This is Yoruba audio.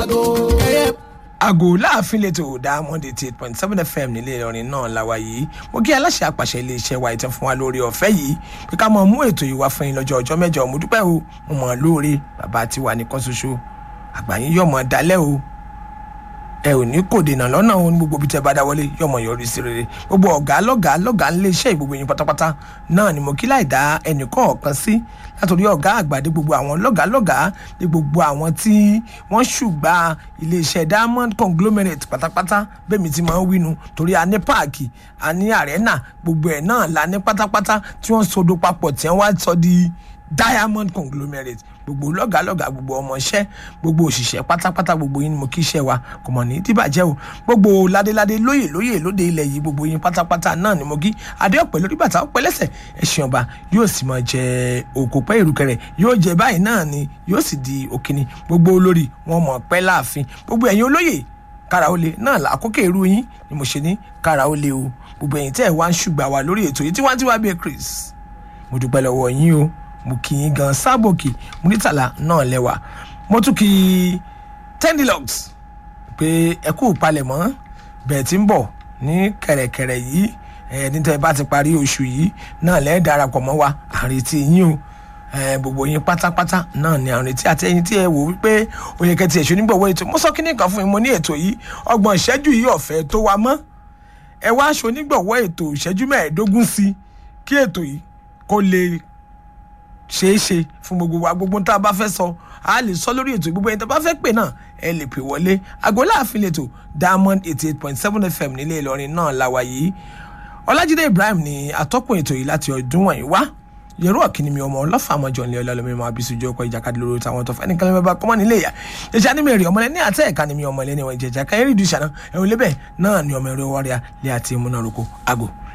àgò láàfin lẹ́tọ̀ diamond eighty eight point seven fm nílé ìlọrin náà làwà yìí mo kí aláṣẹ àpàṣẹ iléeṣẹ́ wa ìtàn fún wa lórí ọ̀fẹ́ yìí pé ká mọ̀ mú ètò yìí wá fún yín lọ́jọ́ ọjọ́ mẹ́jọ mo dúpẹ́ o mo mọ̀ lóore bàbá tiwa nìkan ṣoṣo àgbáyé yọ̀mọ̀ dalẹ́ o ẹ ò ní kò dènà lọ́nà òun gbogbo bí tẹ bá dá wọlé yọmọ yọrí sí rere gbogbo ọ̀gá lọ́gàá lọ́gàá ńlé iṣẹ́ ìgbogbo yín pátápátá náà ni mo kí láì dá ẹnìkan ọ̀kan sí látòrí ọ̀gá àgbà dé gbogbo àwọn lọ́gàá lọ́gàá dé gbogbo àwọn tí wọ́n ṣùgbà iléeṣẹ́ diamond conglomerate pátápátá bẹ́ẹ̀ mi ti máa ń wínu torí a ní páàkì a ní arena gbogbo ẹ̀ náà la ní pátápátá tí wọ́n sodo papọ̀ tí wọ́n wá sọ di diamond conglomerate gbogbo lọ́gàálọ́gàá gbogbo ọmọọṣẹ́ gbogbo òṣìṣẹ́ pátápátá gbogbo yín ni mo kí iṣẹ́ wa kò mọ̀ ní dìbàjẹ́ o gbogbo ládéládé lóyè lóyè lóde ilẹ̀ yìí gbogbo yín pátápátá náà ni mo kí adé ọ̀pẹ lórí bàtà ọ̀pẹ lẹ́sẹ̀ ẹ̀sìn ọba yóò sì máa jẹ òkòpẹ́ ìrùkẹ̀rẹ̀ yóò jẹ báyìí náà ni yóò sì di òkìní gbogbo olórí wọn mọ̀ pẹ́ láàfin gbogbo ẹ̀yin olóyè kára ó le náà làkókò èrú yín ni mo ṣe ní kára ó le o gbogbo ẹ̀yin tẹ́ ẹ̀ wá ń ṣùgbà wa lórí ètò yìí tí wọ́n ti wá bí chris mo dúpẹ́ lọ́wọ́ yín o mo kì í gan sábòkì múrítàlá náà lẹ́wà mo tún kì í tendilox pé ẹ kú palẹ̀mọ́ bẹ́ẹ̀ tí ń bọ̀ ní kẹ̀rẹ̀kẹ̀rẹ̀ yìí ẹ nítorí bá ti parí oṣù yìí náà lẹ́ẹ̀ darapọ̀ mọ́ wa àrètí yín o gbogbo yín pátápátá náà ni àrètí àti ẹyin tí ẹ wò wípé oyè kẹtì ẹ̀ṣọ́ nígbàwọ́ ètò mo sọ kíní kan fún mi mo ní ètò yìí ọgbọ̀n ìṣẹ́jú yìí ọ̀fẹ́ tó wa mọ́ ẹ wá aṣọ onígbọ̀wọ́ ètò ìṣẹ́jú mẹ́ẹ̀ẹ́dógún sí kí ètò yìí kó lè ṣeé ṣe fún gbogbo wa gbogbo tá a bá fẹ́ sọ a lè sọ lórí ètò gbogbo ẹni tó bá fẹ́ pè náà ẹ lè pè wọlé àgọ́lá àfin lètò diamond eighty eight point seven fm nílé ìlọrin náà la wà yìí ọlájídé ibrahim ni atọ́kùn ètò yìí láti ọdún wọ̀nyí wá yẹrù ọ̀kìnní mi ọmọ ọlọ́fà àmọ́jọ nílé ọlọ́lọ́mí máa bí sojú ọkọ̀ ìjàkadì lórí táwọn tó fẹ́ ní kẹlẹ́ bá kọ́mọ́ nílé ìyá ìjà ní mẹ́rin ọmọlẹ́ ní àtẹ́ ẹ̀ka ni mi ọmọlẹ́ ní wọn ìjẹ̀jà káyẹ́rì ìdúṣà náà ẹ̀hún lébẹ̀ náà ni ọmọ ẹ̀rọ wọ́ọ́rẹ́à lé àti ìmúnároko àgò